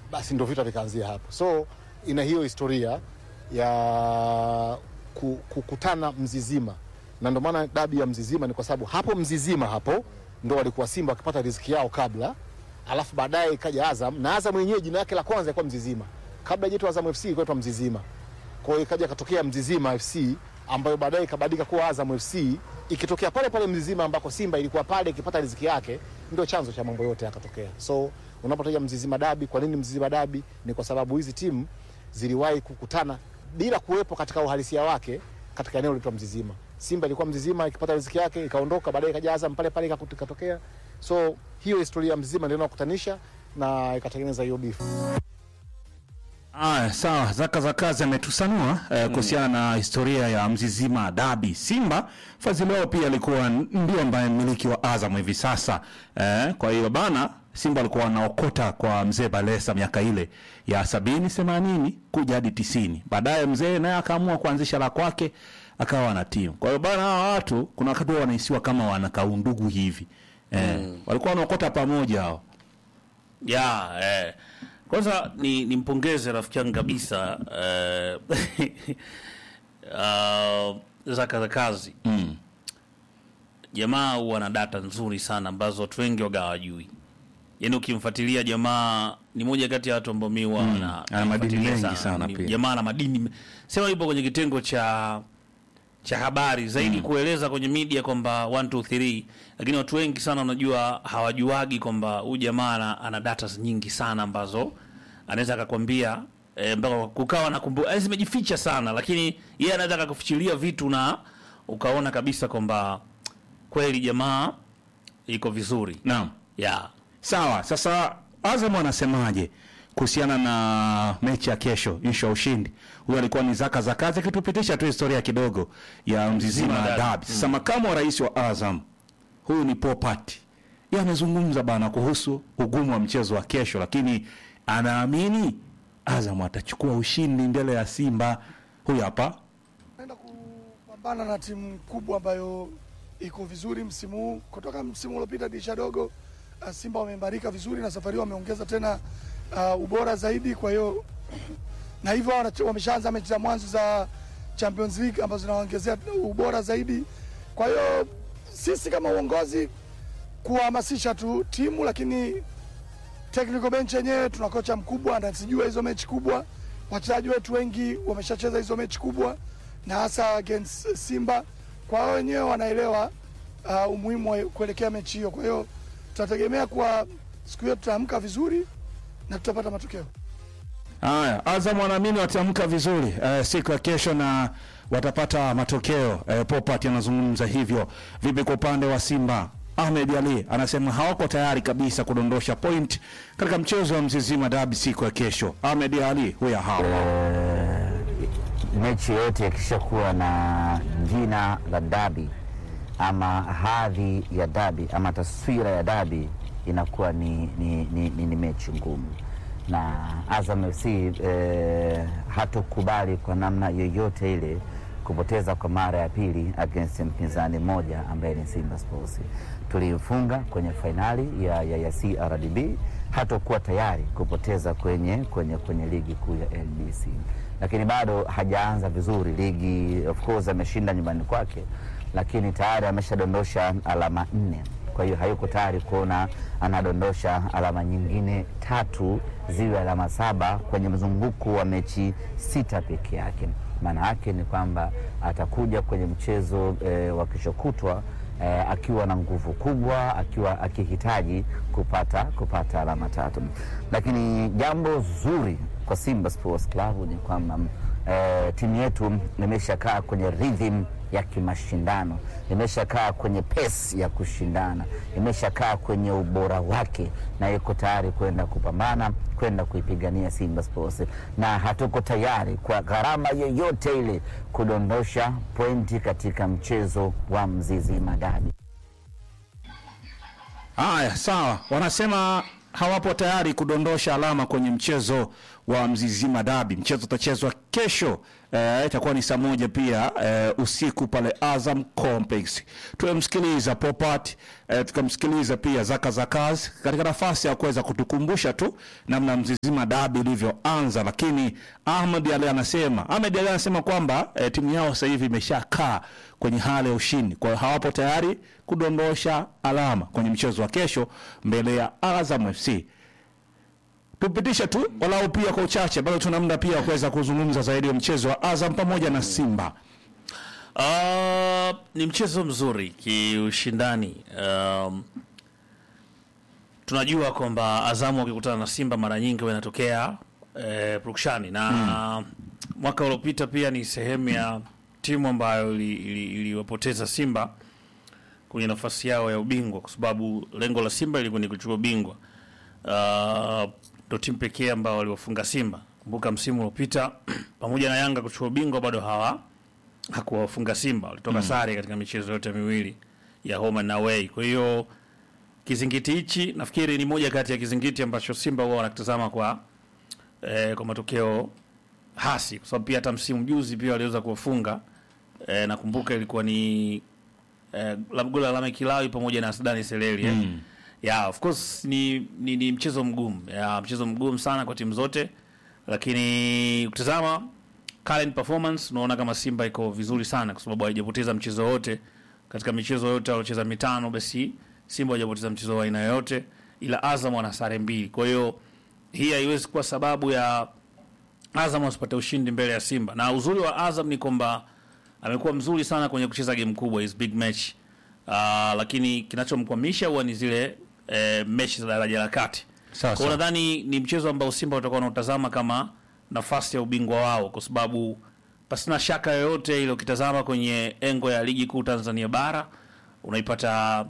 basi ndo vita vikaanzia hapo. So ina hiyo historia ya ku- kukutana Mzizima, na ndo maana dabi ya Mzizima ni kwa sababu hapo Mzizima hapo ndo walikuwa Simba wakipata riziki yao kabla, alafu baadaye ikaja Azam na Azam yenyewe jina lake la kwanza ilikuwa Mzizima, kabla ijaitwa Azam FC ilikuwa inaitwa Mzizima. Kwa hiyo ikaja katokea Mzizima FC ambayo baadaye ikabadilika kuwa Azam FC, ikitokea pale pale Mzizima ambako Simba ilikuwa pale ikipata riziki yake, ndio chanzo cha mambo yote yakatokea. So unapotaja Mzizima dabi, kwa nini Mzizima dabi? Ni kwa sababu hizi timu ziliwahi kukutana bila kuwepo katika uhalisia wake katika eneo lililoitwa Mzizima. Simba ilikuwa Mzizima ikipata riziki yake ikaondoka, baadaye ikaja Azam pale pale ikakuta- ikatokea. So hiyo historia ya Mzizima ndio inakutanisha na ikatengeneza hiyo bifu. Aya, sawa. Zaka za kazi ametusanua eh, kuhusiana na historia ya Mzizima Dabi. Simba Fadhili wao pia alikuwa ndio ambaye mmiliki wa Azam hivi sasa eh, kwa hiyo bana Simba alikuwa anaokota kwa mzee Balesa miaka ile ya sabini themanini kuja hadi tisini. Baadaye mzee naye akaamua kuanzisha la kwake akawa na timu. Kwa hiyo bana hawa watu kuna wakati wao wanahisiwa kama wanakaundugu hivi eh, walikuwa wanaokota pamoja hao. ya eh. Kwanza ni nimpongeze rafiki yangu kabisa eh, uh, Zaka za kazi Mm. jamaa huwa na data nzuri sana ambazo watu wengi waga hawajui. Yaani ukimfuatilia jamaa ni moja kati ya watu ambao mi huwa na ana madini nafuatilia mengi sana Ni- pia. Jamaa ana madini sema yupo kwenye kitengo cha cha habari zaidi kueleza kwenye media kwamba 1 2 3 lakini watu wengi sana wanajua hawajuagi kwamba huyu jamaa ana, ana data nyingi sana ambazo anaweza akakwambia eh, mpaka kukawa na kumbu eh, zimejificha sana lakini yeye anaweza akakufichilia vitu na ukaona kabisa kwamba kweli jamaa iko vizuri Naam. yeah. Sawa, sasa Azam anasemaje kuhusiana na mechi ya kesho, ishu ya ushindi? Huyo alikuwa ni Zaka za kazi akitupitisha tu historia kidogo ya Mzizima Mzizima Dabi. Sasa makamu wa rais wa Azam huyu ni Popat, yeye amezungumza bana kuhusu ugumu wa mchezo wa kesho, lakini anaamini Azam atachukua ushindi mbele ya Simba. Huyu hapa naenda kupambana na timu kubwa ambayo iko vizuri msimu huu. Kutoka msimu uliopita dirisha dogo, uh, Simba wameimarika vizuri na safari hii wameongeza tena uh, ubora zaidi. Kwa hiyo na hivyo wana- wameshaanza mechi za mwanzo za Champions League ambazo zinawaongezea ubora zaidi. Kwa hiyo sisi kama uongozi kuhamasisha tu timu, lakini technical bench yenyewe tuna kocha mkubwa anazijua hizo mechi kubwa. Wachezaji wetu wengi wameshacheza hizo mechi kubwa na hasa against Simba, kwa hiyo wenyewe wanaelewa uh, umuhimu wa kuelekea mechi hiyo. Kwa hiyo tutategemea kuwa siku hiyo tutaamka vizuri na tutapata matokeo. Haya, Azam wanaamini wataamka vizuri eh, siku ya kesho na watapata matokeo. Eh, Popat anazungumza hivyo. Vipi kwa upande wa Simba? Ahmed Ali anasema hawako tayari kabisa kudondosha point katika mchezo wa Mzizima Dabi siku ya kesho. Ahmed Ali huya hapa. mechi yoyote ikishakuwa na jina la dabi ama hadhi ya dabi ama taswira ya dabi inakuwa ni, ni, ni, ni, ni mechi ngumu na Azam FC eh, hatokubali kwa namna yoyote ile kupoteza kwa mara ya pili against mpinzani mmoja ambaye ni Simba Sports. Tulimfunga kwenye fainali ya, ya, ya CRDB, hatokuwa tayari kupoteza kwenye, kwenye, kwenye ligi kuu ya NBC, lakini bado hajaanza vizuri ligi. Of course ameshinda nyumbani kwake, lakini tayari ameshadondosha alama nne kwa hiyo hayuko tayari kuona anadondosha alama nyingine tatu ziwe alama saba kwenye mzunguko wa mechi sita peke yake. Maana yake ni kwamba atakuja kwenye mchezo e, wa kesho kutwa e, akiwa na nguvu kubwa, akiwa akihitaji kupata kupata alama tatu. Lakini jambo zuri kwa Simba Sports Club ni kwamba e, timu yetu imeshakaa kwenye rhythm ya kimashindano, imeshakaa kwenye pesi ya kushindana, imeshakaa kwenye ubora wake, na iko tayari kwenda kupambana, kwenda kuipigania Simba Sports, na hatuko tayari kwa gharama yoyote ile kudondosha pointi katika mchezo wa Mzizima Dabi. Haya, sawa. Wanasema hawapo tayari kudondosha alama kwenye mchezo wa Mzizima Dabi. Mchezo utachezwa kesho eh, itakuwa ni saa moja pia eh, usiku pale Azam Complex. Tumemsikiliza Popat eh, tukamsikiliza pia Zaka Zakaz katika nafasi ya kuweza kutukumbusha tu namna Mzizima Dabi ilivyoanza, lakini Ahmed Ali anasema Ahmed Ali anasema kwamba eh, timu yao sasa hivi imeshakaa kwenye hali ya ushindi, kwa hiyo hawapo tayari kudondosha alama kwenye mchezo wa kesho mbele ya Azam FC. Tupitishe tu walau pia kwa uchache, bado tuna muda pia wa kuweza kuzungumza zaidi ya mchezo wa Azam pamoja na Simba. Uh, ni mchezo mzuri kiushindani. Um, tunajua kwamba Azamu wakikutana na Simba mara nyingi wanatokea eh, prukshani na mwaka uliopita pia ni sehemu ya timu ambayo ili- ili- iliwapoteza Simba kwenye nafasi yao ya ubingwa, kwa sababu lengo la Simba ilikuwa ni kuchukua ubingwa. Uh, ndo timu pekee ambao waliwafunga Simba. Kumbuka msimu uliopita pamoja na Yanga kuchukua ubingwa bado hawa hakuwafunga Simba, walitoka sare katika michezo yote miwili ya home and away. Kwa hiyo kizingiti hichi nafikiri ni moja kati ya kizingiti ambacho Simba huwa wanakitazama kwa eh, kwa matokeo hasi, kwa sababu pia hata msimu juzi pia waliweza kuwafunga eh, nakumbuka ilikuwa ni eh, la- goli la Lameck Kilawi pamoja na Sudani Seleli eh. Yeah, of course ni, ni, ni mchezo mgumu yeah, mchezo mgumu sana kwa timu zote, lakini ukitazama current performance unaona kama Simba iko vizuri sana, kwa sababu haijapoteza mchezo wote katika michezo yote waliocheza mitano, basi Simba hajapoteza mchezo wa aina yoyote, ila Azam wana sare mbili. Kwa hiyo hii haiwezi kuwa sababu ya Azam wasipate ushindi mbele ya Simba, na uzuri wa Azam ni kwamba amekuwa mzuri sana kwenye kucheza game kubwa, hizi big match uh, lakini kinachomkwamisha huwa ni zile eh, mechi za daraja la kati. Sawa, Kwa hiyo sawa. nadhani ni mchezo ambao Simba watakuwa wanautazama kama nafasi ya ubingwa wao, kwa sababu pasina shaka yoyote ile, ukitazama kwenye engo ya ligi kuu Tanzania bara unaipata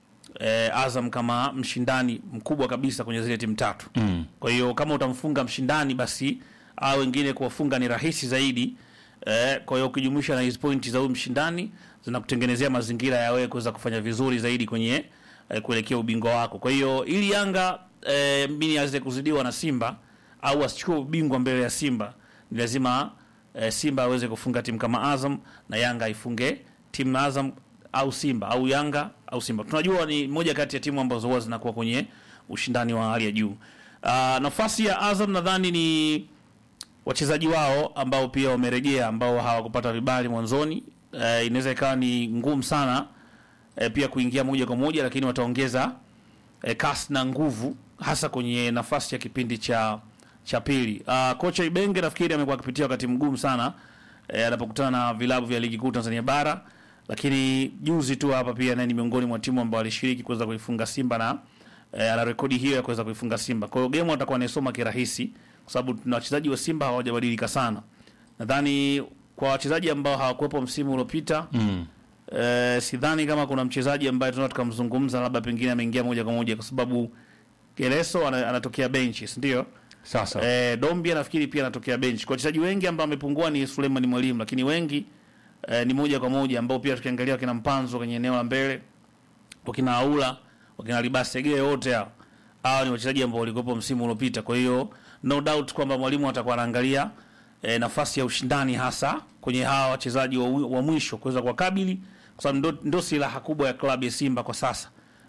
eh, Azam kama mshindani mkubwa kabisa kwenye zile timu tatu mm. Kwa hiyo kama utamfunga mshindani, basi au wengine kuwafunga ni rahisi zaidi eh, kwa hiyo ukijumuisha na hizi pointi za huyu mshindani zinakutengenezea mazingira ya wewe kuweza kufanya vizuri zaidi kwenye eh, kuelekea ubingwa wako. Kwa hiyo ili Yanga eh, mbini aweze kuzidiwa na Simba au asichukue ubingwa mbele ya Simba, ni lazima eh, Simba aweze kufunga timu kama Azam na Yanga aifunge timu Azam au Simba au Yanga au Simba. Tunajua ni moja kati ya timu ambazo huwa zinakuwa kwenye ushindani wa hali ya juu. Uh, nafasi ya Azam nadhani ni wachezaji wao ambao pia wamerejea ambao hawakupata vibali mwanzoni. Uh, inaweza ikawa ni ngumu sana uh, pia kuingia moja kwa moja, lakini wataongeza uh, kasi na nguvu hasa kwenye nafasi ya kipindi cha cha pili. Uh, kocha Ibenge nafikiri amekuwa akipitia wakati mgumu sana eh, anapokutana na vilabu vya ligi kuu Tanzania bara, lakini juzi tu hapa pia naye ni miongoni mwa timu ambao alishiriki kuweza kuifunga Simba na eh, ana rekodi hiyo ya kuweza kuifunga Simba. Kwa hiyo game atakuwa anaisoma kirahisi, kwa sababu tuna wachezaji wa Simba hawajabadilika sana. Nadhani kwa wachezaji ambao hawakuwepo msimu uliopita mm. eh, sidhani kama kuna mchezaji ambaye tunaweza tukamzungumza labda pengine ameingia moja kwa moja, kwa sababu Geleso ana, anatokea benchi, ndio Sasa Eh, Dombia nafikiri pia anatokea bench. Kwa wachezaji wengi ambao wamepungua ni Suleiman Mwalimu, lakini wengi eh, ni moja kwa moja ambao pia tukiangalia wakina Mpanzo kwenye eneo la mbele, wakina Aula, wakina Libasege wote hao. Hao ni wachezaji ambao walikuwepo msimu uliopita. Kwa hiyo no doubt kwamba mwalimu atakuwa anaangalia eh, nafasi ya ushindani hasa kwenye hawa wachezaji wa, wa mwisho kuweza kuwakabili kwa sababu ndo, ndo silaha kubwa ya klabu ya Simba kwa sasa.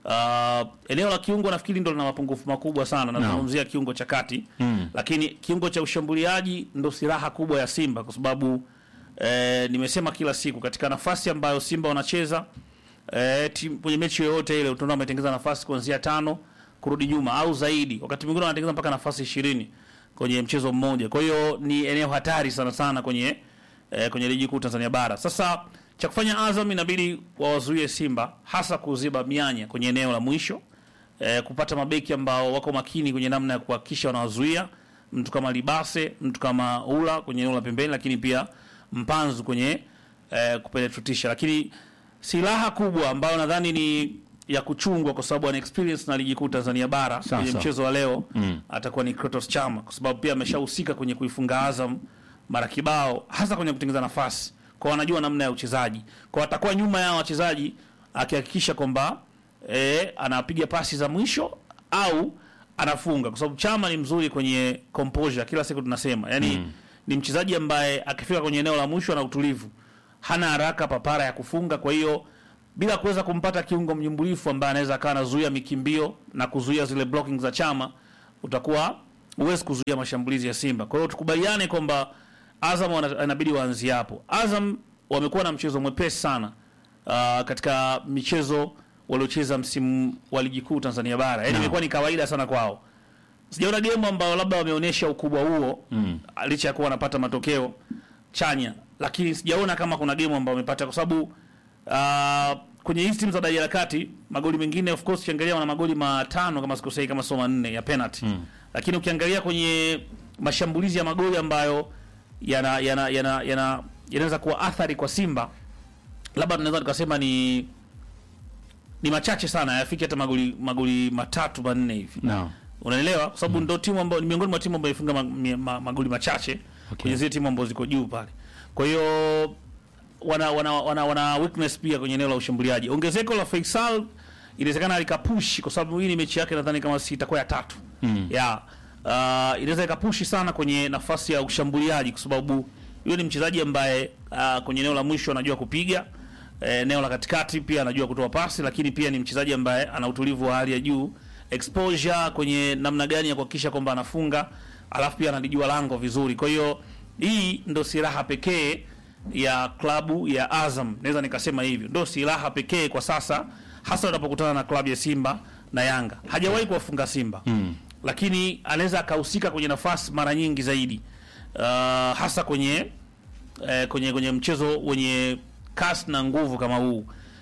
Uh, eneo la kiungo nafikiri ndo lina mapungufu makubwa sana, nazungumzia kiungo cha kati mm. Lakini kiungo cha ushambuliaji ndo silaha kubwa ya Simba kwa sababu eh, nimesema kila siku katika nafasi ambayo Simba wanacheza eh, timu kwenye mechi yoyote ile utaona wametengeza nafasi kuanzia tano kurudi nyuma au zaidi, wakati mwingine wanatengeza mpaka nafasi ishirini kwenye mchezo mmoja. Kwa hiyo ni eneo hatari sana sana kwenye eh, kwenye ligi kuu Tanzania bara. Sasa cha kufanya Azam inabidi wawazuie Simba hasa kuziba mianya kwenye eneo la mwisho eh, kupata mabeki ambao wako makini kwenye namna ya kuhakikisha wanawazuia mtu kama Libase, mtu kama Ula kwenye eneo la pembeni, lakini pia Mpanzu kwenye eh, kupenetrutisha. Lakini silaha kubwa ambayo nadhani ni ya kuchungwa kwa sababu ana experience na ligi kuu Tanzania bara Sawa, kwenye sawa. mchezo wa leo mm. atakuwa ni Kratos Chama kwa sababu pia ameshahusika kwenye kuifunga Azam mara kibao, hasa kwenye kutengeneza nafasi, kwa wanajua namna ya uchezaji, kwa atakuwa nyuma ya wachezaji akihakikisha kwamba eh, anapiga pasi za mwisho au anafunga kwa sababu Chama ni mzuri kwenye composure, kila siku tunasema yani ni mchezaji ambaye akifika kwenye eneo la mwisho ana utulivu, hana haraka papara ya kufunga. Kwa hiyo bila kuweza kumpata kiungo mnyumbulifu ambaye anaweza akawa anazuia mikimbio na kuzuia zile blocking za Chama, utakuwa huwezi kuzuia mashambulizi ya Simba. Kwa hiyo tukubaliane kwamba Azam wana- inabidi waanzie hapo. Azam wamekuwa na mchezo mwepesi sana uh, katika michezo waliocheza msimu wa ligi kuu Tanzania bara, yaani imekuwa ni kawaida sana kwao. Sijaona game ambayo labda wameonyesha ukubwa huo mm. licha ya kuwa wanapata matokeo chanya, lakini sijaona kama kuna game ambayo wamepata, kwa sababu uh, kwenye hizi timu za daraja la kati magoli mengine of course ukiangalia wana magoli matano kama sikosei, kama sio manne ya penalty mm. lakini ukiangalia kwenye mashambulizi ya magoli ambayo yana yana yana yana yanaweza kuwa athari kwa Simba, labda tunaweza tukasema ni ni machache sana, hayafiki hata magoli magoli matatu manne hivi Naam. unaelewa kwa sababu ndo timu ambayo ni miongoni mwa timu ambayo ifunga ma, mi- ma, magoli machache kwenye zile timu ambazo ziko juu pale. Kwa hiyo wana, wana, wana, wana weakness pia kwenye eneo la ushambuliaji. Ongezeko la Faisal inawezekana likapushi kwa sababu hii ni mechi yake nadhani kama si itakuwa ya tatu mm. ya uh, inaweza ikapushi sana kwenye nafasi ya ushambuliaji kwa sababu yule ni mchezaji ambaye uh, kwenye eneo la mwisho anajua kupiga eh, eneo la katikati pia anajua kutoa pasi, lakini pia ni mchezaji ambaye ana utulivu wa hali ya juu, exposure kwenye namna gani ya kuhakikisha kwamba anafunga, alafu pia analijua lango vizuri. Kwa hiyo hii ndo silaha pekee ya klabu ya Azam, naweza nikasema hivyo, ndo silaha pekee kwa sasa, hasa unapokutana na klabu ya Simba na Yanga. Hajawahi kuwafunga Simba mm. lakini anaweza akahusika kwenye nafasi mara nyingi zaidi uh, hasa kwenye eh, kwenye kwenye mchezo wenye kasi na nguvu kama huu.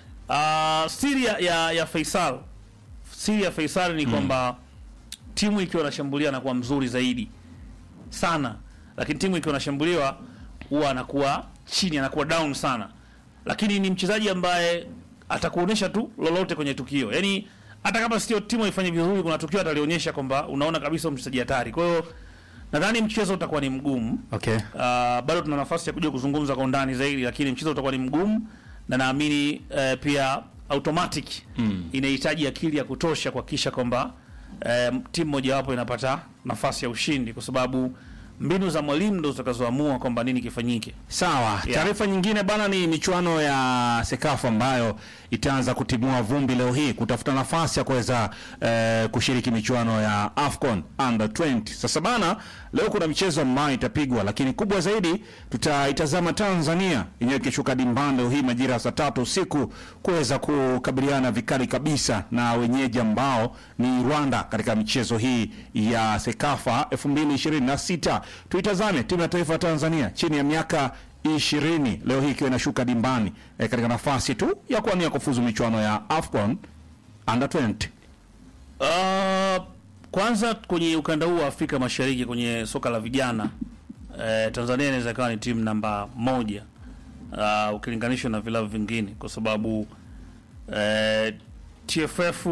Uh, siri ya, ya, ya Faisal siri ya Faisal ni kwamba timu ikiwa inashambulia anakuwa mzuri zaidi sana, lakini timu ikiwa inashambuliwa huwa anakuwa chini, anakuwa down sana, lakini ni mchezaji ambaye atakuonyesha tu lolote kwenye tukio, yani hata kama sio timu haifanye vizuri, kuna tukio atalionyesha kwamba unaona kabisa mchezaji hatari. Kwa hiyo nadhani mchezo utakuwa ni mgumu. Okay. Uh, bado tuna nafasi ya kuja kuzungumza kwa undani zaidi, lakini mchezo utakuwa ni mgumu na naamini uh, pia automatic mm. inahitaji akili ya kutosha kuhakikisha kwamba uh, timu mojawapo inapata nafasi ya ushindi, kwa sababu mbinu za mwalimu ndo zitakazoamua kwamba nini kifanyike. Sawa. Taarifa nyingine bana ni michuano ya Sekafa ambayo itaanza kutimua vumbi leo hii kutafuta nafasi ya kuweza eh, kushiriki michuano ya AFCON under 20. Sasa bana, leo kuna michezo ambayo itapigwa, lakini kubwa zaidi tutaitazama Tanzania yenyewe ikishuka dimbani leo hii majira ya saa tatu usiku kuweza kukabiliana vikali kabisa na wenyeji ambao ni Rwanda katika michezo hii ya Sekafa 2026. Tuitazame timu ya taifa ya Tanzania chini ya miaka ishirini leo hii ikiwa inashuka dimbani eh, katika nafasi tu ya kuania kufuzu michuano ya AFCON under 20. Uh, kwanza kwenye ukanda huu wa Afrika Mashariki kwenye soka la vijana eh, Tanzania inaweza ikawa ni timu namba moja uh, ukilinganishwa na vilabu vingine kwa sababu eh, TFF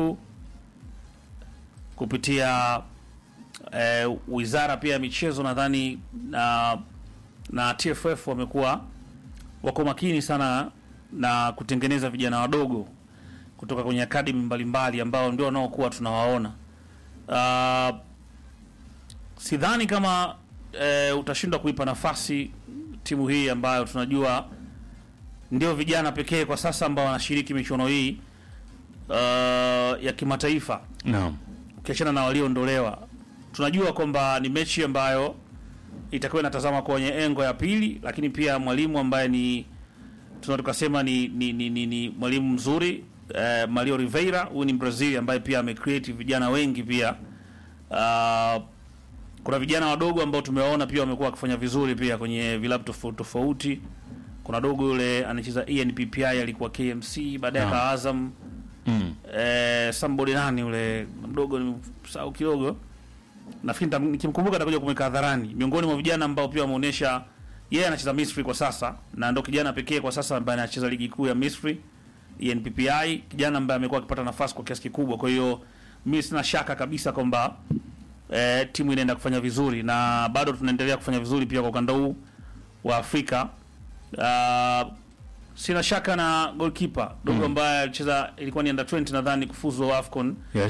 kupitia eh, wizara pia ya michezo nadhani na, na TFF wamekuwa wako makini sana na kutengeneza vijana wadogo kutoka kwenye akademi mbalimbali ambao ndio wanaokuwa tunawaona. Uh, sidhani kama eh, utashindwa kuipa nafasi timu hii ambayo tunajua ndio vijana pekee kwa sasa ambao wanashiriki michuano hii uh, ya kimataifa Naam. ukiachana na walioondolewa. Tunajua kwamba ni mechi ambayo itakuwa inatazama kwenye engo ya pili, lakini pia mwalimu ambaye ni tunaweza tukasema ni, ni, ni, ni, ni mwalimu mzuri eh, Mario Rivera. Huyu ni Brazil ambaye pia amecreate vijana wengi pia. Uh, kuna vijana wadogo ambao tumewaona pia wamekuwa wakifanya vizuri pia kwenye vilabu tofauti tofauti. Kuna dogo yule anacheza ENPPI alikuwa KMC, baadaye Naam. aka Azam Mm. eh, somebody nani yule mdogo nimsahau kidogo, nafikiri nitam- nikimkumbuka atakuja kumweka hadharani, miongoni mwa vijana ambao pia wameonyesha yeye anacheza Misri kwa sasa na ndo kijana pekee kwa sasa ambaye anacheza ligi kuu ya Misri ENPPI, kijana ambaye amekuwa akipata nafasi kwa kiasi kikubwa. Kwa hiyo mimi sina shaka kabisa kwamba eh, timu inaenda kufanya vizuri na bado tunaendelea kufanya vizuri pia kwa ukanda huu wa Afrika. Uh, sina shaka na goalkeeper dogo ambaye alicheza ilikuwa ni under 20 nadhani kufuzu AFCON Yes.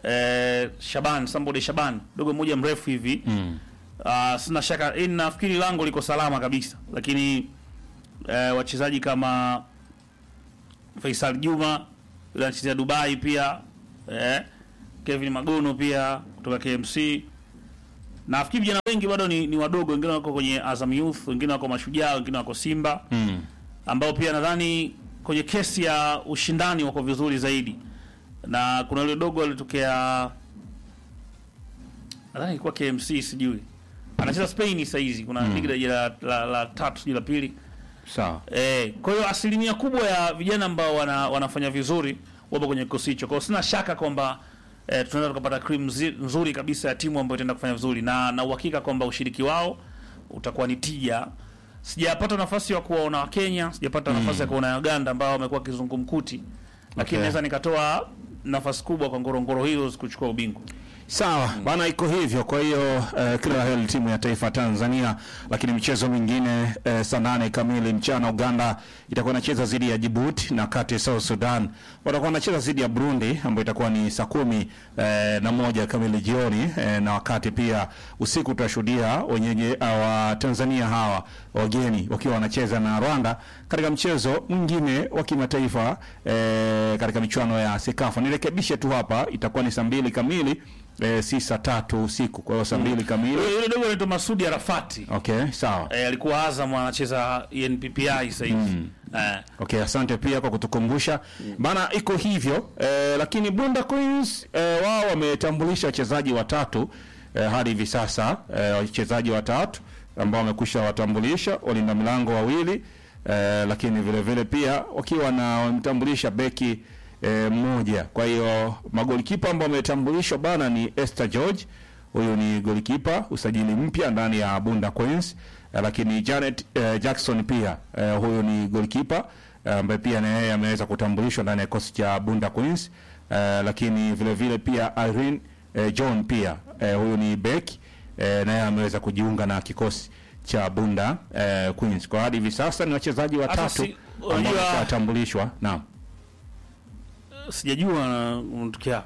eh, Shaban Sambode Shaban dogo mmoja mrefu hivi mm. uh, sina shaka eh, nafikiri lango liko salama kabisa lakini eh, wachezaji kama Faisal Juma yule anachezea Dubai pia eh, Kevin Magono pia kutoka KMC nafikiri vijana wengi bado ni, ni wadogo wengine wako kwenye Azam Youth wengine wako Mashujaa wengine wako Simba Mm. ambao pia nadhani kwenye kesi ya ushindani wako vizuri zaidi, na kuna yule dogo alitokea, nadhani ilikuwa KMC, sijui anacheza Spain sasa hizi, kuna ligi daraja la, la, la tatu sijui la pili Sawa. eh. Kwa hiyo asilimia kubwa ya vijana ambao wana, wanafanya vizuri wapo kwenye kikosi hicho, kwa hiyo sina shaka kwamba eh, tunaweza tukapata cream zi- nzuri kabisa ya timu ambayo itaenda kufanya vizuri, na na uhakika kwamba ushiriki wao utakuwa ni tija. Sijapata nafasi ya kuwaona Wakenya, sijapata nafasi ya kuona Uganda ambao wamekuwa kizungumkuti, lakini Okay. naweza nikatoa nafasi kubwa kwa Ngorongoro Heroes kuchukua ubingwa. Sawa bana, iko hivyo. Kwa hiyo uh, kila la heri timu ya taifa ya Tanzania, lakini michezo mingine uh, saa nane kamili mchana Uganda itakuwa inacheza dhidi ya Djibouti, na kati South Sudan watakuwa wanacheza dhidi ya Burundi ambayo itakuwa ni saa kumi uh, na moja kamili jioni uh, na wakati pia usiku tutashuhudia wenyeji uh, wa Tanzania hawa wageni wakiwa wanacheza na Rwanda katika mchezo mwingine wa kimataifa eh, katika michuano ya Sekafa. Nirekebishe tu hapa, itakuwa ni saa mbili kamili eh, si saa tatu usiku. Kwa hiyo saa mbili kamili. Yule yule dogo anaitwa Masudi Arafati Okay, sawa. eh, alikuwa Azam anacheza NPPI sasa hivi eh, Okay, asante pia kwa kutukumbusha bana, iko hivyo eh, lakini Bunda Queens eh, wao wametambulisha wachezaji watatu eh, hadi hivi sasa eh, wachezaji watatu ambao wamekwisha watambulisha, walinda milango wawili eh, lakini vile vile pia wakiwa na wamtambulisha beki eh, mmoja. Kwa hiyo magolikipa ambao wametambulishwa bana ni Esther George, huyu ni golikipa usajili mpya ndani ya Bunda Queens eh, lakini Janet eh, Jackson pia eh, huyu ni golikipa eh, ambaye pia na yeye ameweza kutambulishwa ndani ya kikosi cha Bunda Queens eh, lakini vile vile pia Irene eh, John pia eh, huyu ni beki eh, na yeye ameweza kujiunga na kikosi cha Bunda eh, Queens. Kwa hadi hivi sasa ni wachezaji watatu si- ambao unajua- wameshatambulishwa. Naam. sijajua na- unatokea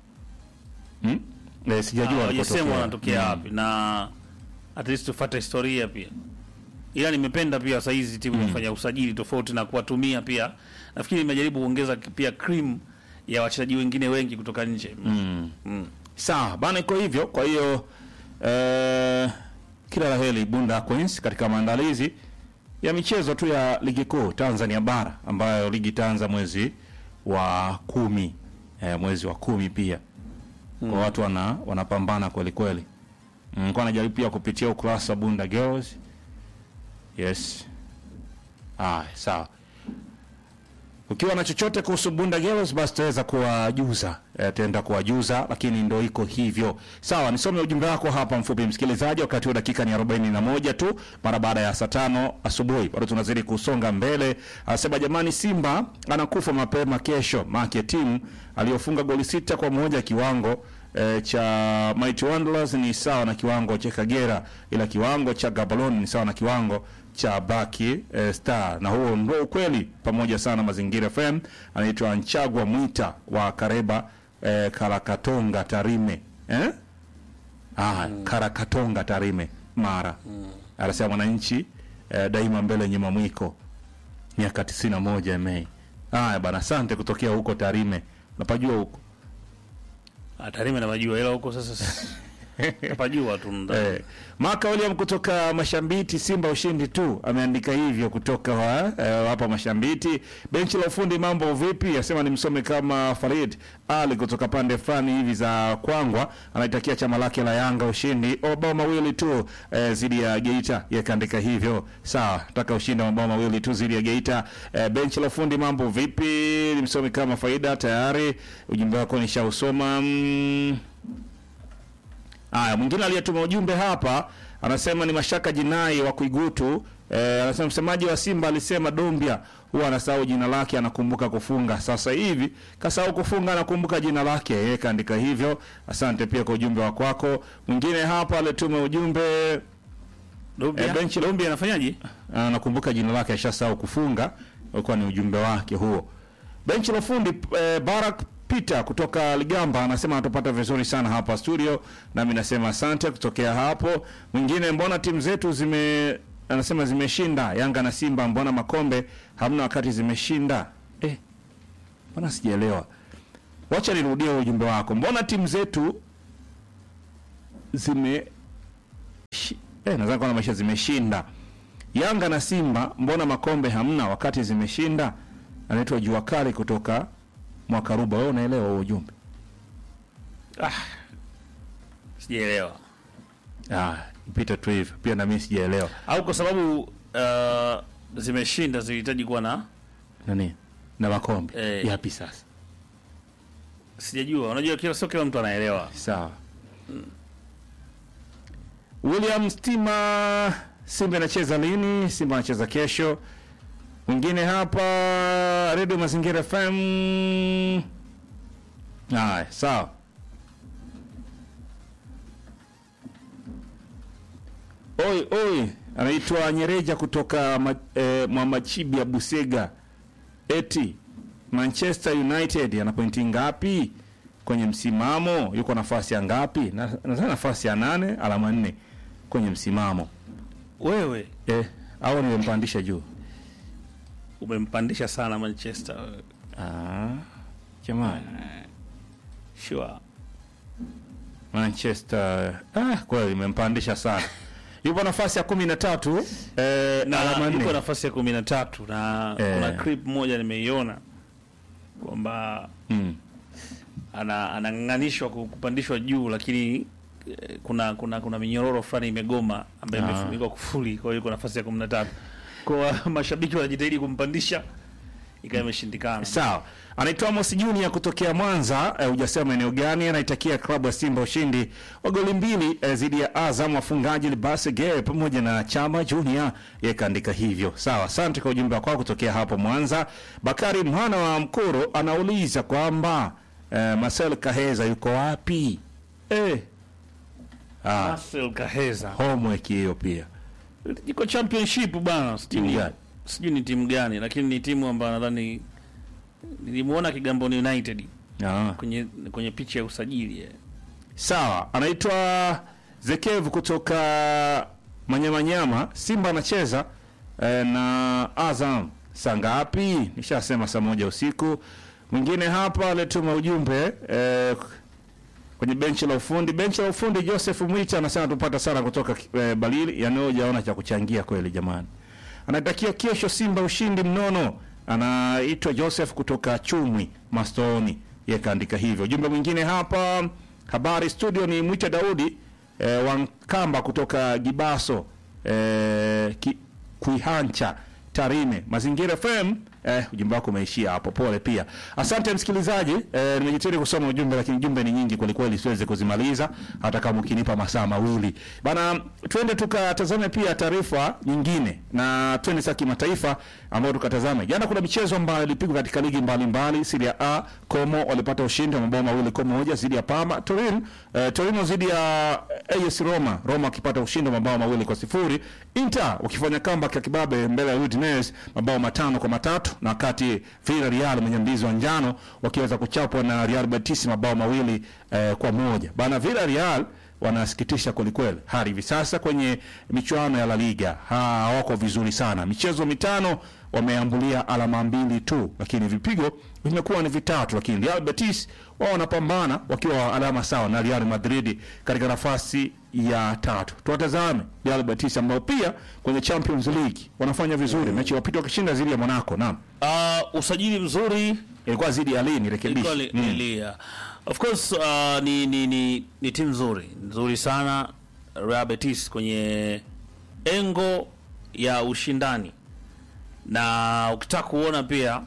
Hmm? Eh, sijajua hawajasema walipotokea. wanatokea Mm. wapi na at least tufuate historia pia ila nimependa pia saa hizi timu inafanya usajili tofauti na kuwatumia pia nafikiri imejaribu kuongeza pia cream ya wachezaji wengine wengi kutoka nje mm. Mm. Sawa bana, iko hivyo. Kwa hiyo eh, kila la heri Bunda Queens katika maandalizi ya michezo tu ya ligi kuu Tanzania bara ambayo ligi itaanza mwezi wa kumi eh, mwezi wa kumi pia kwa watu wana wanapambana kweli kweli. Mm, kwa najaribu pia kupitia ukurasa wa Bunda Girls. Yes. Ah, sawa. Ukiwa na chochote kuhusu Bunda Girls basi tutaweza kuwajuza, eh, tutaenda kuwajuza, lakini ndo iko hivyo. Sawa, nisome ujumbe wako hapa mfupi, msikilizaji. Wakati huu dakika ni 41 tu mara baada ya saa tano asubuhi, bado tunazidi kusonga mbele. Anasema jamani, Simba anakufa mapema kesho, make timu aliyofunga goli sita kwa moja kiwango eh, cha Mighty Wanderers ni sawa na kiwango cha Kagera, ila kiwango cha Gaborone ni sawa na kiwango cha Black eh, Star, na huo ndio ukweli. Pamoja sana Mazingira FM. Anaitwa Nchagwa Mwita wa Kareba eh, Karakatonga Tarime eh? Ah, Karakatonga Tarime Mara anasema mwananchi eh, daima mbele nyuma mwiko miaka 91 Mei. Haya bana, asante kutokea huko Tarime, napajua huko Ah, Tarime napajua ila huko sasa si- napajua tu ndo. Eh, Maka William kutoka Mashambiti, Simba ushindi tu, ameandika hivyo kutoka wa, eh, hapa Mashambiti. Benchi la ufundi mambo vipi? Asema ni msome kama Farid Ali kutoka pande fulani hivi za Kwangwa, anaitakia chama lake la Yanga ushindi mabao mawili tu eh, zidi ya Geita, yakaandika hivyo. Sawa, nataka ushindi wa mabao mawili tu zidi ya Geita. Eh, benchi la ufundi mambo vipi? Ni msome kama Faida tayari, ujumbe wako nishausoma mm. Haya, mwingine aliyetuma ujumbe hapa anasema ni Mashaka Jinai wa Kuigutu. Eh, anasema msemaji wa Simba alisema Dombia huwa anasahau jina lake, anakumbuka kufunga. Sasa hivi kasahau kufunga, anakumbuka jina lake. Yeye kaandika hivyo. Asante pia kwa ujumbe wa kwako. Mwingine hapa aliyetuma ujumbe Dombia, Eh, benchi la- Dombia anafanyaje? anakumbuka jina lake, ashasahau kufunga. Ulikuwa ni ujumbe wake huo. Benchi la fundi eh, Barak Peter kutoka Ligamba anasema anatupata vizuri sana hapa studio, nami nasema asante kutokea hapo. Mwingine, mbona timu zetu zime anasema zimeshinda Yanga na Simba, mbona makombe hamna wakati zimeshinda? Eh, mbona sijaelewa. Wacha nirudie ujumbe wako. Mbona timu zetu zime shi- eh, nadhani kwa maisha zimeshinda Yanga na Simba, mbona makombe hamna wakati zimeshinda? Anaitwa Jua Kali kutoka Mwakaruba. Wewe unaelewa huo ujumbe? sijaelewa Ah, ipita tu hivyo. Pia na mimi sijaelewa. au kwa sababu uh, zimeshinda zilihitaji kuwa na Nani? Na makombe. Eh. Yapi sasa? sijajua unajua kila sio kila mtu anaelewa Sawa. William Stima, Simba inacheza lini? Simba anacheza kesho. Mwingine hapa Radio Mazingira FM. Haya, sawa. Oi, oi, anaitwa Nyereja kutoka ma, eh, Mwamachibi ya Busega. Eti Manchester United ana pointi ngapi kwenye msimamo? Yuko nafasi ya ngapi? Na- Nadhani nafasi ya nane, alama nne kwenye msimamo. wewe Eh, au nimempandisha juu? umempandisha sana manchester wewe. Ah, jamani, sure Manchester ah, kweli imempandisha sana. Yupo nafasi ya kumi na tatu eh, na alama yuko nne. nafasi ya kumi na tatu na Eh. kuna clip moja nimeiona kwamba Mm. ana anang'ang'anishwa ku- kupandishwa juu lakini eh, kuna kuna kuna minyororo fulani imegoma ambayo Ah. imefunikwa kufuli kwa hiyo yuko nafasi ya kumi na tatu kwa mashabiki wanajitahidi kumpandisha ikawa imeshindikana Sawa, anaitwa Amos Junior kutokea Mwanza. Eh, hujasema eneo gani. Anaitakia klabu ya Simba ushindi wa goli mbili eh, dhidi ya Azam, wafungaji Libase Gay pamoja na Chama Junior. Yeye kaandika hivyo. Sawa, asante kwa ujumbe wako kutokea hapo Mwanza. Bakari mwana wa Mkuru anauliza kwamba eh, Marcel Kaheza yuko wapi? Eh, ah, Marcel Kaheza homework hiyo pia. iko championship bana sijui Timu ni- gani? sijui ni timu gani lakini ni timu ambayo nadhani nilimuona Kigamboni United Ah. kwenye kwenye picha ya usajili eh. Sawa, anaitwa Zekevu kutoka Manyamanyama. Simba anacheza eh, na Azam saa ngapi? Nishasema saa moja usiku. Mwingine hapa alituma ujumbe eh, kwenye benchi la ufundi. Benchi la ufundi, Joseph Mwita anasema tupata sana kutoka eh, Balili. Yani hujaona cha kuchangia kweli jamani. Anatakia kesho Simba ushindi mnono. Anaitwa Joseph kutoka Chumwi Mastoni, yeye kaandika hivyo. Ujumbe mwingine hapa, habari studio, ni Mwita Daudi eh, Wankamba kutoka Gibaso eh, ki, Kuihancha Tarime Mazingira FM. Eh, ujumbe wako umeishia hapo, pole pia. Asante msikilizaji, eh, nimejitahidi kusoma ujumbe, lakini jumbe ni nyingi kweli kweli, siwezi kuzimaliza hata kama ukinipa masaa mawili bana. Twende tukatazame pia taarifa nyingine, na twende sasa kimataifa, ambayo tukatazame jana. Kuna michezo ambayo ilipigwa katika ligi mbalimbali. Serie A, Como walipata ushindi wa mabao mawili kwa moja dhidi ya Parma. Torino, eh, Torino dhidi ya AS Roma, Roma wakipata ushindi wa mabao mawili kwa sifuri. Inter wakifanya comeback ya kibabe mbele ya Udinese mabao matano kwa matatu, na wakati Villarreal mwenye mbizi wa njano wakiweza kuchapwa na Real Betis mabao mawili eh, kwa moja. Bana Villarreal wanasikitisha kwelikweli hadi hivi sasa kwenye michuano ya La Liga Ha, hawako vizuri sana. Michezo mitano wameambulia alama mbili tu, lakini vipigo vimekuwa ni vitatu. Lakini Real Betis wao wanapambana wakiwa alama sawa na Real Madrid katika nafasi ya tatu. Tuwatazame Real Betis ambao pia kwenye Champions League wanafanya vizuri. Mechi wapita wakishinda dhidi ya Monaco. Naam, Uh, usajili mzuri ilikuwa dhidi ya Lille, ilikuwa rekebisha li, lilia. Of course uh, ni, ni, ni, ni timu nzuri nzuri sana Real Betis kwenye engo ya ushindani, na ukitaka kuona pia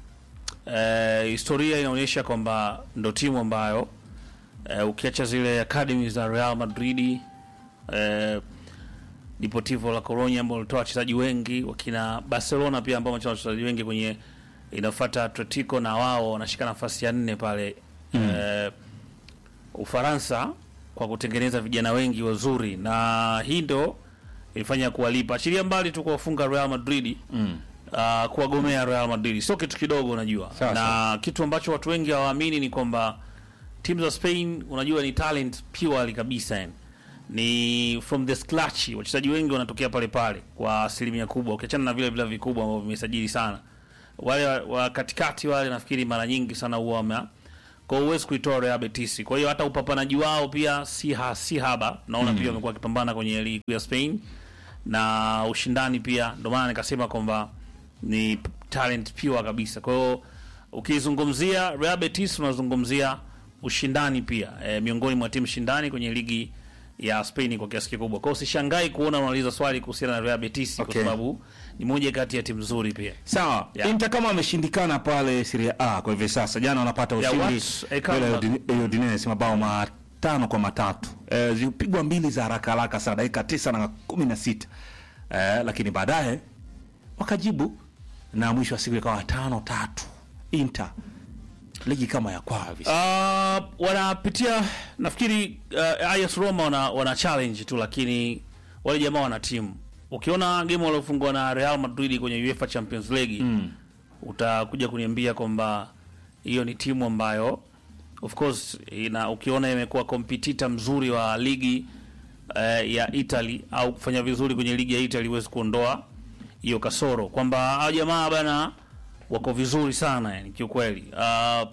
eh, historia inaonyesha kwamba ndo timu ambayo eh, ukiacha zile academy za Real Madrid eh, Deportivo la Coruña ambao walitoa wachezaji wengi, wakina Barcelona pia ambao wametoa wachezaji wengi kwenye inafuata Atletico na wao wanashika nafasi ya nne pale eh, Ufaransa kwa kutengeneza vijana wengi wazuri, na hii ndo ilifanya kuwalipa. Achilia mbali tu kuwafunga Real Madrid uh, kuwagomea Real Madrid sio kitu kidogo, unajua Sawa, na sawa. kitu ambacho watu wengi hawaamini ni kwamba timu za Spain unajua ni talent purely kabisa yani. Ni from the scratch, wachezaji wengi wanatokea pale pale kwa asilimia kubwa, ukiachana na vile vile vikubwa ambavyo vimesajili sana. Wale wa, wa katikati wale nafikiri mara nyingi sana huwa wame kwa hiyo huwezi kuitoa Real Betis. Kwa hiyo hata upambanaji wao pia si ha, si haba. Naona pia wamekuwa wakipambana kwenye ligi ya Spain na ushindani pia, ndio maana nikasema kwamba ni p- talent pure kabisa. Kwa hiyo ukizungumzia Real Betis unazungumzia ushindani pia e, miongoni mwa timu shindani kwenye ligi ya Spain kwa kiasi kikubwa. Kwa hiyo usishangai kuona unauliza swali kuhusiana na Real Betis Okay. kwa sababu ni moja kati ya timu nzuri pia. Sawa. Yeah. Inter kama ameshindikana pale Serie A kwa hivi sasa, jana wanapata Yeah, ushindi what's a comeback? mbele ya Udine- Udinese mabao matano kwa matatu. Eh, zilipigwa mbili za haraka haraka sana dakika tisa na kumi na sita eh, lakini baadaye wakajibu na mwisho wa siku ikawa tano tatu. Inter ligi kama ya kwao hivi sasa. Uh, wanapitia nafikiri uh, AS Roma wana, wana challenge tu, lakini wale jamaa wana timu. Ukiona game waliofungwa na Real Madrid kwenye UEFA Champions League mm. utakuja kuniambia kwamba hiyo ni timu ambayo of course ina, ukiona imekuwa competitor mzuri wa ligi uh, ya Italy au kufanya vizuri kwenye ligi ya Italy huwezi kuondoa hiyo kasoro kwamba hao jamaa bana wako vizuri sana yani kiukweli. Uh,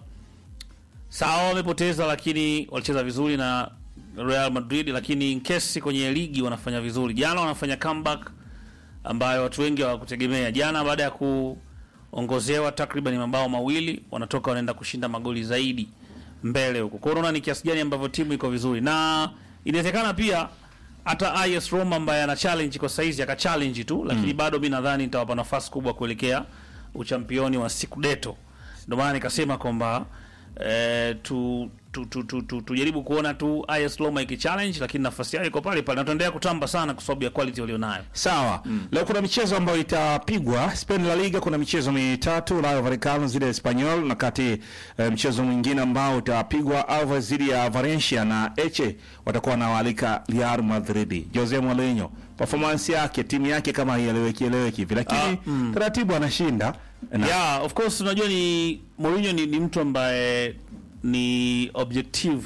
sawa wamepoteza, lakini walicheza vizuri na Real Madrid, lakini in case kwenye ligi wanafanya vizuri. Jana wanafanya comeback ambayo watu wengi hawakutegemea. Jana baada ya kuongozewa takriban mabao mawili, wanatoka wanaenda kushinda magoli zaidi mbele huko. Kwa hiyo unaona ni kiasi gani ambavyo timu iko vizuri, na inawezekana pia hata AS Roma ambaye ana challenge kwa saizi aka challenge tu, lakini bado mi nadhani nitawapa nafasi kubwa kuelekea uchampioni wa Scudetto. Ndio maana nikasema kwamba eh, tu tu, tu, tu, tu, tujaribu kuona tu AS Roma ikichallenge, lakini nafasi yao iko pale pale, na tutaendelea kutamba sana kwa sababu ya quality walionayo. Sawa. Leo kuna michezo ambayo itapigwa Spain La Liga, kuna michezo mitatu, Rayo Vallecano zidi ya Espanyol, na kati eh, mchezo mwingine ambao utapigwa Alves zidi ya Valencia na Eche watakuwa wanawaalika Real Madrid. Jose Mourinho performance yake timu yake kama haieleweki eleweki hivi, lakini taratibu anashinda na Yeah, of course unajua ni Mourinho ni, ni mtu ambaye ni objective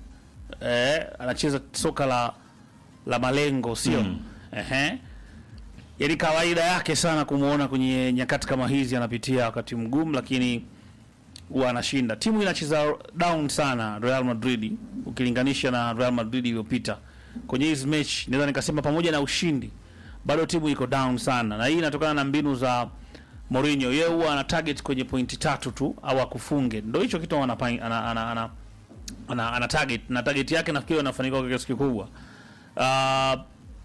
eh, anacheza soka la la malengo sio? Ehe. Yaani kawaida yake sana kumuona kwenye nyakati kama hizi anapitia wakati mgumu, lakini huwa anashinda. Timu inacheza down sana Real Madrid ukilinganisha na Real Madrid iliyopita kwenye hizi mechi, naweza nikasema pamoja na ushindi bado timu iko down sana, na hii inatokana na mbinu za Mourinho. Yeye huwa ana target kwenye pointi tatu tu au akufunge, ndio hicho kitu ana, ana, ana, ana, ana, ana target na target yake nafikiri anafanikiwa kwa kiasi kikubwa. Uh,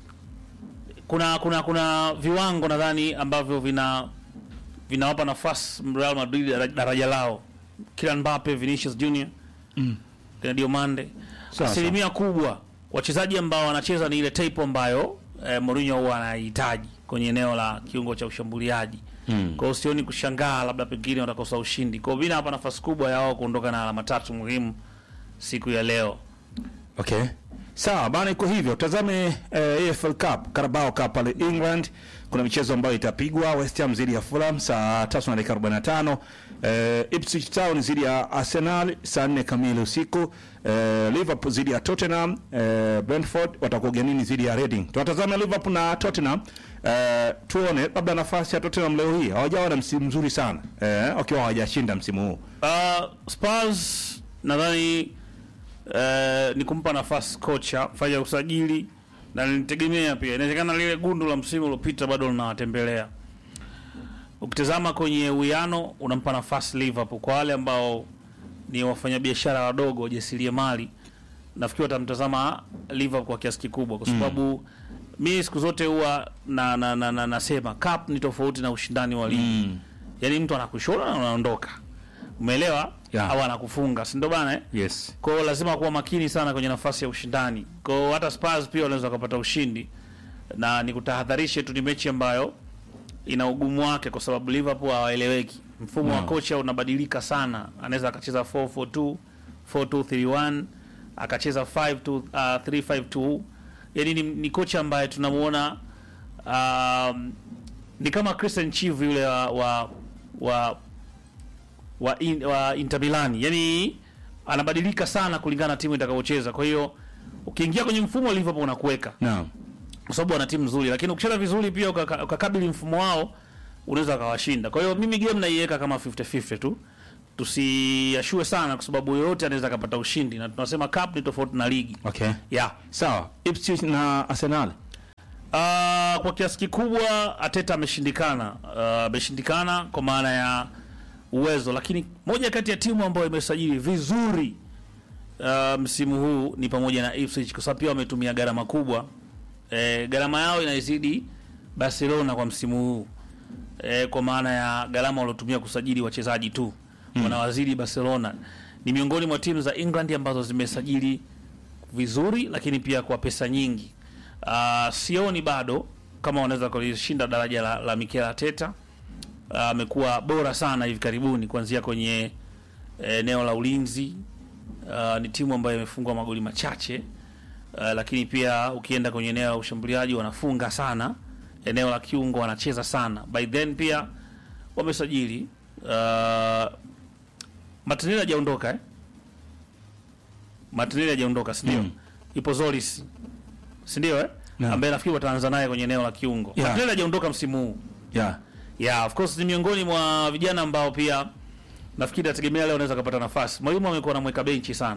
kuna kuna kuna viwango nadhani ambavyo vina vinawapa nafasi Real Madrid dara- daraja lao, Kylian Mbappe, Vinicius Junior mm. kina Diomande, Sawa, asilimia kubwa wachezaji ambao wanacheza ni ile type ambayo eh, Mourinho huwa anahitaji kwenye eneo la kiungo cha ushambuliaji mm. Kwa hiyo sioni kushangaa labda pengine watakosa ushindi. Kwa hiyo mimi nawapa nafasi kubwa ya wao kuondoka na alama tatu muhimu siku ya leo. Okay. Sawa bana, iko hivyo. Tazame eh, AFL Cup, Carabao Cup pale England. Kuna michezo ambayo itapigwa West Ham dhidi ya Fulham saa 3 na dakika 45. Eh, Ipswich Town dhidi ya Arsenal saa 4 kamili usiku. Eh, Liverpool dhidi ya Tottenham. Eh, Brentford watakuwa ugenini dhidi ya Reading. Tunatazama Liverpool na Tottenham. Eh, tuone labda nafasi ya Tottenham leo hii. Hawajawa na msimu mzuri sana. Eh, wakiwa hawajashinda msimu huu. Uh, Spurs nadhani uh, ni kumpa nafasi kocha fanya usajili na nilitegemea pia, inawezekana lile gundu la msimu uliopita bado linawatembelea. Ukitazama kwenye uwiano, unampa nafasi Liverpool. Kwa wale ambao ni wafanyabiashara wadogo, wajasiriamali, nafikiri watamtazama Liverpool kwa kiasi kikubwa, kwa sababu mi siku zote huwa na, na, na, na, nasema cup ni tofauti na ushindani wa ligi yaani mtu anakushona na unaondoka, umeelewa? Yeah. Au anakufunga, si ndio bana eh? Yes. Kwa hiyo lazima kuwa makini sana kwenye nafasi ya ushindani. Kwa hiyo hata Spurs pia wanaweza kupata ushindi, na nikutahadharishe tu, ni mechi ambayo ina ugumu wake, kwa sababu Liverpool hawaeleweki. Mfumo wa No. kocha unabadilika sana, anaweza akacheza 442 4231 akacheza 52 uh, 352 yaani ni, ni kocha ambaye tunamuona um, ni kama Christian Chivu yule wa wa wa, wa, in, wa Inter Milan, yani anabadilika sana kulingana na timu itakavyocheza. Kwa hiyo ukiingia kwenye mfumo wa Liverpool unakuweka Naam. kwa sababu wana timu nzuri, lakini ukicheza vizuri pia ukaka- ukakabili mfumo wao unaweza ukawashinda. Kwa hiyo mimi game naiweka kama 50-50 tu, tusiashue sana, kwa sababu yoyote anaweza akapata ushindi, na tunasema cup ni tofauti na ligi Okay. yeah. Sawa. Ipswich na Arsenal. Uh, kwa kiasi kikubwa Ateta ameshindikana, uh, ameshindikana kwa maana ya uwezo, lakini moja kati ya timu ambayo imesajili vizuri uh, msimu huu ni pamoja na Ipswich kwa sababu pia wametumia gharama kubwa. E, gharama yao inaizidi Barcelona kwa msimu huu e, kwa maana ya gharama waliotumia kusajili wachezaji tu wanawazidi Barcelona. Ni miongoni mwa timu za England ambazo zimesajili vizuri, lakini pia kwa pesa nyingi. Uh, sioni bado kama wanaweza kulishinda daraja la, la Mikel Arteta. Ah, amekuwa bora sana hivi karibuni kuanzia kwenye eneo la ulinzi. Uh, ni timu ambayo imefungwa magoli machache uh, lakini pia ukienda kwenye eneo la ushambuliaji wanafunga sana, eneo la kiungo wanacheza sana. By then pia wamesajili uh, Martinelli hajaondoka eh? Martinelli hajaondoka si ndio? Mm. Ipo Zolis si ndio eh? Naam. ambaye nafikiri wataanza naye kwenye eneo la kiungo. Yeah. Martinelli hajaondoka msimu huu. Yeah. Yeah, of course ni miongoni mwa vijana ambao pia nafikiri nategemea leo anaweza kupata nafasi. Mwalimu amekuwa anamweka benchi sana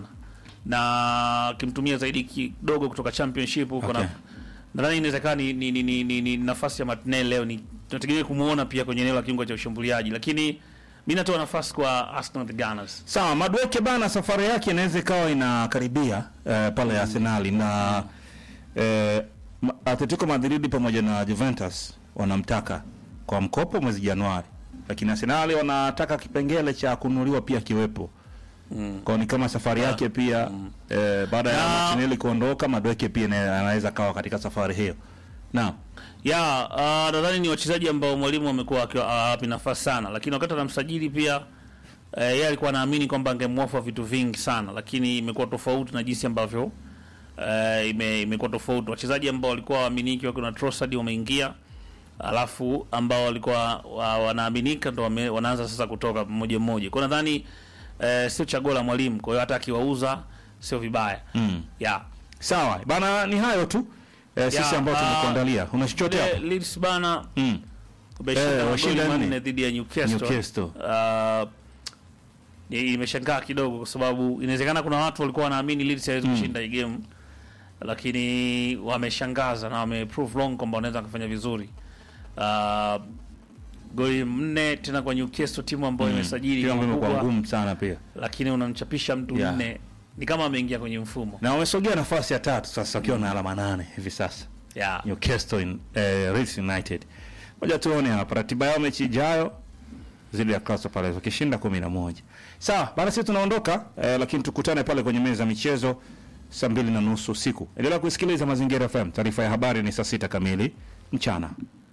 na akimtumia zaidi kidogo kutoka championship huko Okay. na nadhani inawezekana ni, ni, ni, ni, ni, ni nafasi ya Martinelli leo ni tunategemea kumuona pia kwenye eneo la kiungo cha ushambuliaji, lakini mimi natoa nafasi kwa Arsenal the Gunners. Sawa, Madueke bana, safari yake inaweza ikawa inakaribia eh, pale Arsenali na eh, Ma- Atletico Madrid pamoja na Juventus wanamtaka kwa mkopo mwezi Januari, lakini Arsenali wanataka kipengele cha kununuliwa pia kiwepo mm. Kwa ni kama safari yake pia eh, baada ya Na- Martinelli kuondoka, Madueke pia ina- anaweza kawa katika safari hiyo. Naam. ya uh, nadhani ni wachezaji ambao mwalimu amekuwa akiwa awapi nafasi sana, lakini wakati anamsajili pia eh, yeye alikuwa anaamini kwamba angemwofa vitu vingi sana, lakini imekuwa tofauti na jinsi ambavyo eh, ime, imekuwa tofauti. Wachezaji ambao walikuwa waaminiki wakiwa na Trossard wameingia, alafu ambao walikuwa wa, wanaaminika ndo wame, wanaanza sasa kutoka mmoja mmoja. Kwa hiyo nadhani eh, sio chaguo la mwalimu, kwa hiyo hata akiwauza sio vibaya Mm. yeah. Sawa bana, ni hayo tu eh, sisi Ya, ambao ah, tumekuandalia. Una chochote Le- hapo? Leeds bana Mm. Umeshinda Eh, magoli washinda nne. manne dhidi ya Newcastle. Newcastle. Uh, ni- imeshangaa kidogo kwa sababu inawezekana kuna watu walikuwa wanaamini Leeds hawezi kushinda hii game, lakini wameshangaza na wameprove wrong kwamba wanaweza kufanya vizuri. Uh, goli nne tena kwa Newcastle, timu ambayo imesajili Kila mambo imekuwa kubwa, ngumu sana pia. lakini unamchapisha mtu Yeah. nne, ni kama ameingia kwenye mfumo na wamesogea nafasi ya tatu sasa wakiwa na alama nane hivi sasa yeah. Newcastle in, eh, Leeds United. Moja tuone hapa ratiba yao mechi ijayo zidi ya Crystal Palace wakishinda kumi na moja. Sawa, bana sisi tunaondoka eh, lakini tukutane pale kwenye meza ya michezo saa mbili na nusu usiku. Endelea kusikiliza Mazingira FM. Taarifa ya habari ni saa sita kamili mchana.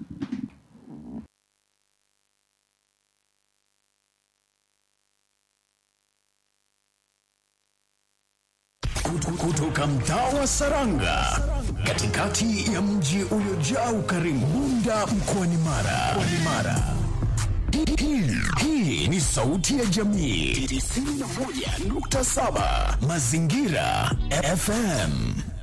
Kutu- kutoka mtaa wa Saranga katikati ya mji uliojaa ukarimu Bunda mkoani Mara. Mkoani Mara. Hii- hii- Hii ni sauti ya jamii 91.7 Mazingira FM.